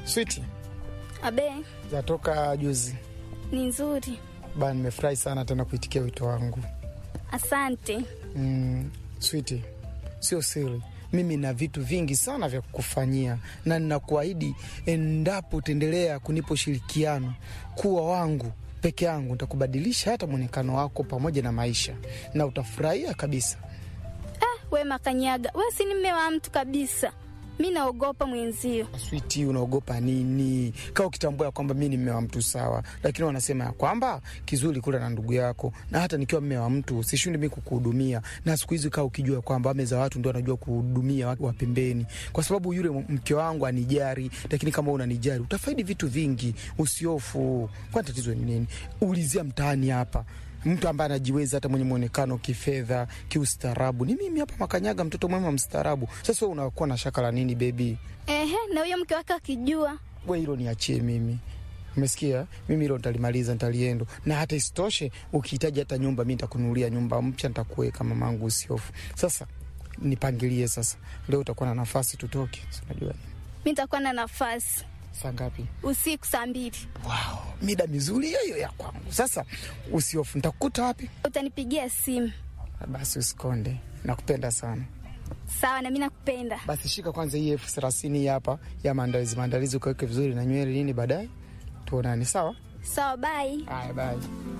Switi Abe, zatoka juzi ni nzuri. ba, nimefurahi sana tena kuitikia wito wangu. Asante. Mm, Switi, sio siri, mimi na vitu vingi sana vya kukufanyia, na ninakuahidi endapo utaendelea kunipa ushirikiano kuwa wangu peke yangu, nitakubadilisha hata mwonekano wako pamoja na maisha, na utafurahia kabisa. Ah, we Makanyaga, we si ni mme wa mtu kabisa. Mi naogopa mwenzio. Switi, unaogopa nini? Kaa ukitambua ya kwamba mi ni mme wa mtu sawa, lakini wanasema ya kwamba kizuri kula na ndugu yako, na hata nikiwa mme wa mtu sishindi mi kukuhudumia. Na siku hizi kaa ukijua kwamba wame za watu ndio wanajua kuhudumia watu wa pembeni, kwa sababu yule mke wangu anijari, lakini kama unanijari utafaidi vitu vingi. Usiofu, kwani tatizo ni nini? Ulizia mtaani hapa mtu ambaye anajiweza hata mwenye mwonekano kifedha, kiustaarabu ni mimi hapa Makanyaga, mtoto mwema mstaarabu. Sasa wewe unakuwa na shaka la nini bebi? Ehe, na huyo mke wake akijua? We hilo niachie mimi, umesikia? Mimi hilo nitalimaliza, nitaliendo. Na hata isitoshe, ukihitaji hata nyumba, mi nitakununulia nyumba mpya, nitakuweka mamangu, usiofu. Sasa nipangilie sasa, leo utakuwa na nafasi, tutoke. Si unajua Mi nitakuwa na nafasi saa ngapi? usiku saa mbili. Wow, mida mizuri hiyo hiyo ya kwangu. Sasa usiofu, nitakukuta wapi? Utanipigia simu. Basi usikonde, nakupenda sana. Sawa, na mi nakupenda. Basi shika kwanza hii elfu thelathini hii hapa ya maandalizi, maandalizi ukaweke vizuri na nywele nini, baadaye tuonane. Sawa? Sawa, bye. Haya, bye.